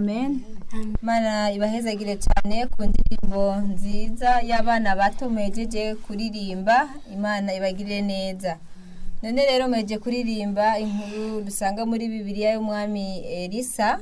amen mana ibahezagire cyane ku ndirimbo nziza y'abana bato mwejeje kuririmba imana ibagire neza none rero mweje kuririmba inkuru dusanga muri bibiliya y'umwami elisa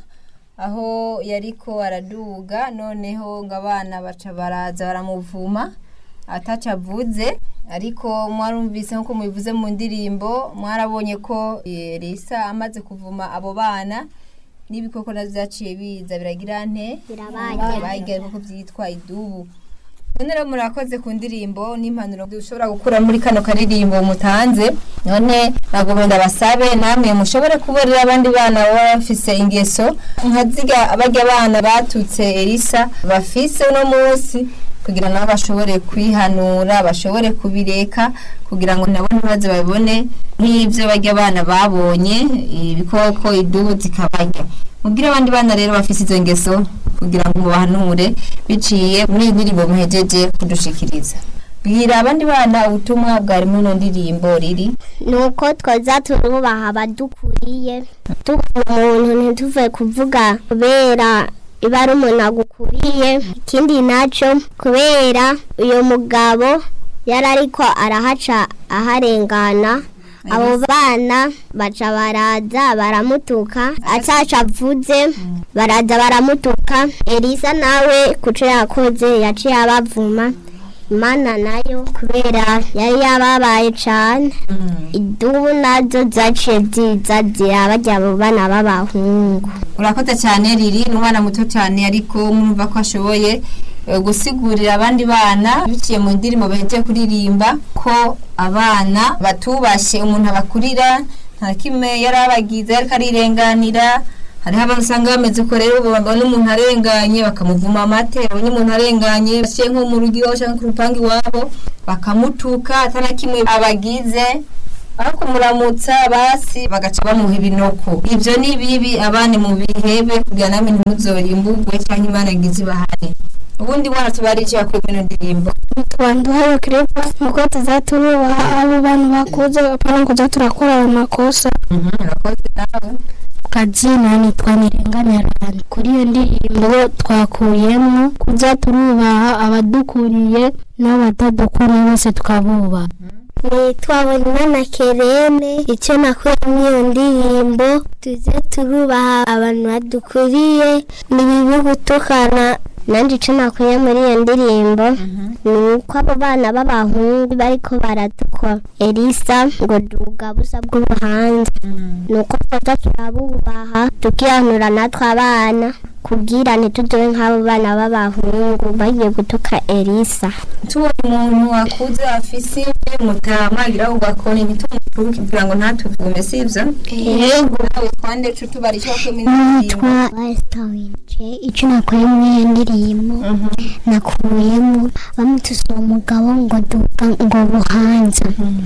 aho yariko araduga noneho ngo abana baca baraza baramuvuma ataca avuze ariko mwarumvise nk'uko mubivuze mu ndirimbo mwarabonye ko elisa amaze kuvuma abo bana n'ibikoko navyo vyaciye biza biragira nte Birabarya. barya ibikoko vyitwa idubu none rero murakoze ku ndirimbo n'impanuro dushobora gukura muri kano karirimbo mutanze none nagomba ndabasabe namwe mushobore kuburira abandi bana baba bafise ingeso nka zirya barya abana batutse elisa bafise uno munsi kugira nabo bashobore kwihanura bashobore kubireka kugira ngo nabo ntibaze babone nk'ibyo barya abana babonye ibikoko idubu zikabarya mubwire abandi bana rero bafise izo ngeso kugira ngo mubahanure biciye muri iyi ndirimbo muhejeje kudushikiriza bwira abandi bana ubutumwa bwari muri ino ndirimbo riri nuko twoza turubaha abadukuriye tuvuga umuntu ntituve kuvuga kubera iba ari umuntu agukuriye ikindi nacyo kubera uyu mugabo yari ariko arahaca aharengana abo bana baca baraza baramutuka ataca avuze baraza baramutuka elisa nawe kuco yakoze yaciye abavuma imana nayo kubera yari yababaye cane idubu nazo zaciye ziza zirabarya abo bana b'abahungu urakoze cyane riri ni umwana muto cyane ariko mwumva ko ashoboye eh, gusigurira abandi bana biciye mu ndirimbo bahejeje kuririmba ko abana batubashye umuntu abakurira nta kimwe yari abagize ariko arirenganira hariho abantu usanga bameze uko rero ubu babona umuntu arenganye bakamuvuma amate babonye umuntu arenganye bashiye nko mu rugo iwabo cyangwa ku rupangu iwabo bakamutuka atana kimwe abagize aho kumuramutsa basi bagaca bamuha ibinoko ibyo ni bibi abana mu bihebe kugira namwe ntimuzorimburwe cyangwa imana ngizi bahane ubundi mwana tubarije yakuye muri ino ndirimbo twanduhaye kireba nuko tuzaturubaha abo bantu bakuze apana kuza turakora ayo makosa urakoze nawe kazina nitwa nirenganirana kuri iyo ndirimbo twakuyemo kuza turubaha abadukuriye n'abatadukuriye bose tukabubaha nitwabona na kerene icyo nakuye muri iyo ndirimbo tuze turubaha abantu badukuriye ni bibi gutukana nanjye icyo nakuye muri iyo ndirimbo ni uko abo bana b'abahungu bariko baratukwa elisa ngo duga busa bw'ubuhanza ni uko twaza turabubaha tukihanura natwe abana kugira ntitudobe nk'abo bana b'abahungu bagiye gutuka elisa tubona umuntu wakuze afise imvi mutama agira ugakona ibitumuturuke kugira ngo ntatuvume sivyo yego nawe twande co tubarije wakuye muri ino ndirimbo nitwa wasitawinje icyo nakuye muri iyo ndirimbo nakuyemo bamutuse uwo mugabo ngo duka ngo buhanza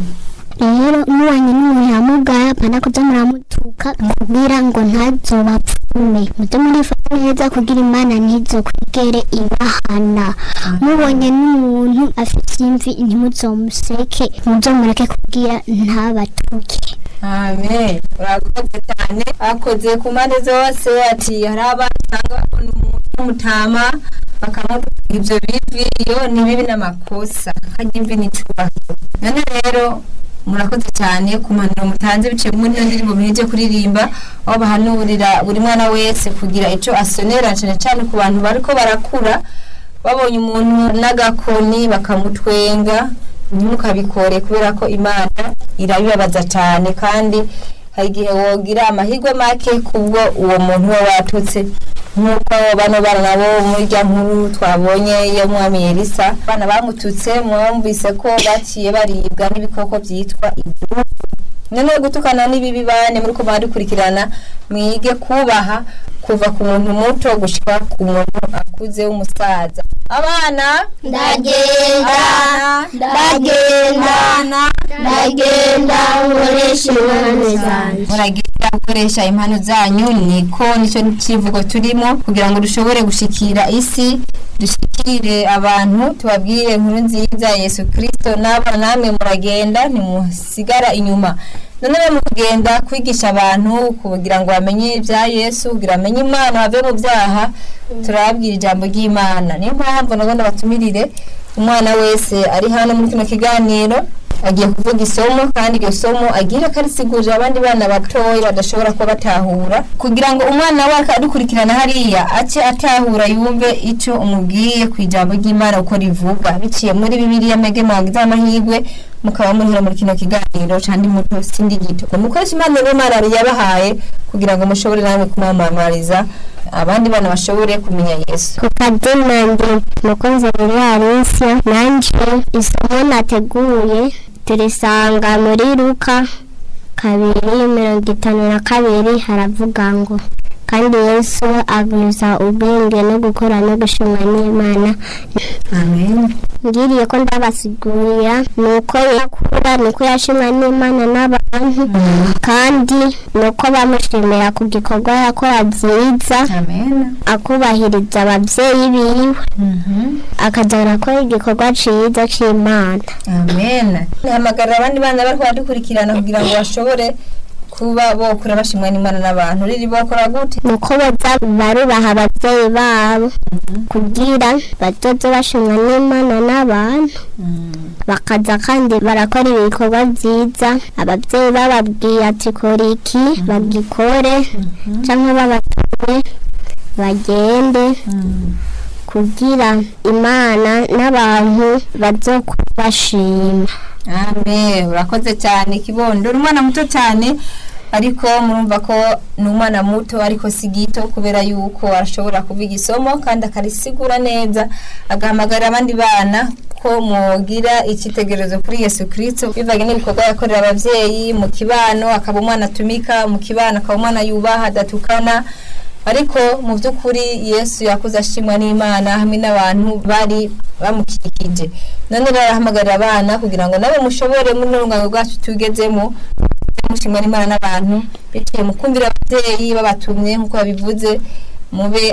rero mubanye n'umuntu yamugaye apana kuza muramutuka kugira ngo ntazobapfume muze murifata neza kugira imana ntizokwigere ibahana mubonye n'umuntu afite imvi ntimuzomuseke muzomureke kugira ntabatuke amen urakoze cyane akoze ku mpande zose ati hari abana usanga babona umuntu w'umutama bakamutuka ibyo bivi iyo ni bibi n'amakosa hajya imvi n'icubahiro none rero murakoze cyane ku mpanuro mutanze biciye muri ino ndirimbo muheje kuririmba aho bahanurira buri mwana wese kugira icyo asonera cyane cyane ku bantu bariko barakura babonye umuntu n'agakoni bakamutwenga ntimukabikore kubera ko imana irabibabaza cyane kandi hari igihe wogira amahirwe make kubwo uwo muntu we watutse nk'uko bano bana nabo muri rya nkuru twabonye iyo mwami elisa abana bamututse mwumvise ko baciye baribwa n'ibikoko byitwa idubu none gutukana n'ibibi bane muri ko barikurikirana mwige kubaha kuva ku muntu muto gushika ku muntu akuze w'umusaza abana ndagenda ndagenda abana ndagenda nkoresha impano zanjye muragira gukoresha impano zanyu niko nicyo kivugo turimo kugira ngo dushobore gushikira isi dushikire abantu tubabwire inkuru nziza ya yesu kirisito n'abana namwe muragenda ntimusigara inyuma none rero mu kugenda kwigisha abantu kugira ngo bamenye ibya yesu kugira bamenye imana bave mu byaha turababwira ijambo ry'imana niyo mpamvu nagomba batumirire umwana wese ari hano muri kino kiganiro agiye kuvuga isomo kandi iryo somo agira akarisigurira abandi bana batoya badashobora kuba batahura kugira ngo umwana we adukurikirana hariya ace atahura yumve icyo umubwiye ku ijambo ry'imana uko rivuga biciye muri bibiliya mege mwagize amahirwe mukaba muri hano muri kino kiganiro kandi muto sindi gito mukoresha impano n'imana yabahaye kugira ngo mushobore namwe kumwamamariza abandi bana bashobore kumenya yesu ku kadina ndi mukunzi muri Alicia nanje isomo nateguye turisanga muri Luka kabiri mirongo itanu na kabiri haravuga ngo kandi yesu abuza ubwenge no gukora no gushimwa n'imana amen ngiriye ko ndabasigurira ni uko yakura ni uko yashimwa n'imana n'abantu kandi ni uko bamushimira ku gikorwa yakora byiza amen akubahiriza ababyeyi biwe akajyana akora igikorwa cyiza cy'imana amen hamagarira abandi bana bari kubadukurikirana kugira ngo bashobore kuba bokura bashimwa n'imana n'abantu riri bokora gute ni uko baza barubaha ababyeyi babo kugira bazoze bashimwa n'imana n'abantu bakaza kandi barakora ibikorwa byiza ababyeyi bababwiye ati kora iki bagikore cyangwa babatumye bagende kugira imana n'abantu bazokubashima amen urakoze cyane kibondo uri umwana muto cyane ariko murumva ko ni umwana muto ariko si gito kubera yuko ashobora kuvuga isomo kandi akarisigura neza agahamagarira abandi bana ko mugira icyitegererezo kuri yesu kirisito bivanye n'ibikorwa yakorera ababyeyi mu kibano akaba umwana atumika mu kibano akaba umwana yubaha adatukana ariko mu by'ukuri yesu yakuze ashimwa n'imana hamwe n'abantu bari bamukikije none rero arahamagarira abana kugira ngo nabo mushobore muri urungano rwacu tugezemo mushimwa n'imana n'abantu biciye mu kumvira ababyeyi babatumye nk'uko babivuze mube